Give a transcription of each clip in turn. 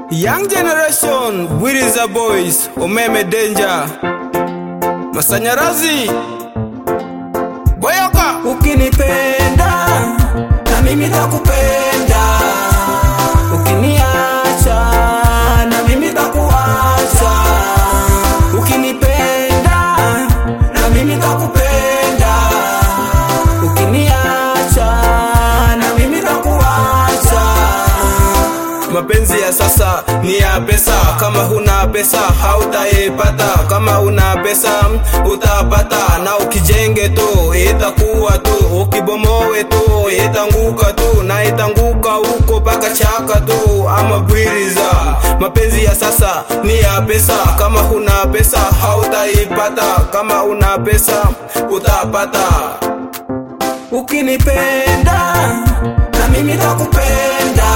Young generation, Bwiriza boys, umeme danger, masanyarazi boyoka. Ukinipenda na mimi takupenda, ukiniacha na mimi takuacha. Ukinipenda na mimi takupenda, ukiniacha na mimi takuacha. Mapenzi ya sasa ni ya pesa, kama huna pesa hautaipata, kama una pesa utapata, na ukijenge tu itakuwa tu, ukibomowe tu itanguka tu, na itanguka huko paka chaka tu, ama Bwiriza. Mapenzi ya sasa ni ya pesa, kama huna pesa hautaipata, kama una pesa utapata. Ukinipenda na mimi takupenda,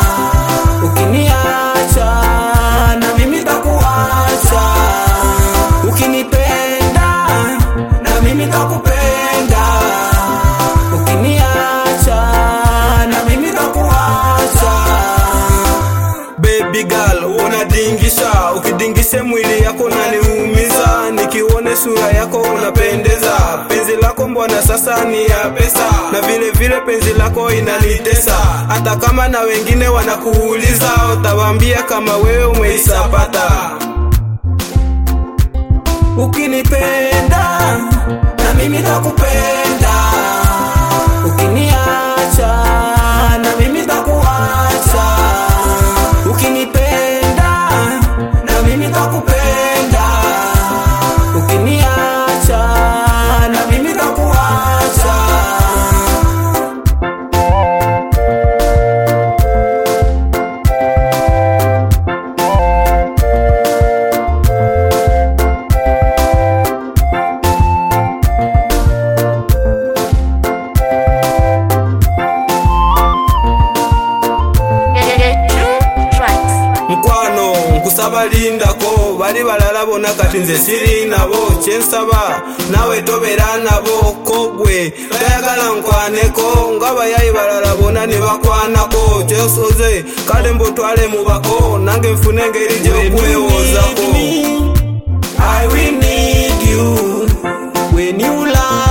ukiniacha na mimi takuacha. Ukinipenda na mimi takupenda, ukiniacha na mimi takuacha. Baby girl unadingisha, ukidingisha mwili yako unaniumiza, nikione sura yako unapendeza. Penzi lako mbona sasa ni ya pesa, na vile vile penzi lako inanitesa. Hata kama na wengine wanakuuliza, utawaambia kama wewe umeisapata. Ukinipenda na mimi takupenda, ukiniacha na mimi takuacha. Ukinipenda na mimi takupenda, ukiniacha na mimi takuacha. mukwano nkusaba lindako bali balala bonna kati nze siri nabo kyensaba nawe tobera nabo kogwe tayagala nkwaneko nga bayayi balala bonna ne bakwanako kyosoze kale mbutwale mubako nange nfune engeri gyokwewoozako I will need you when you lie.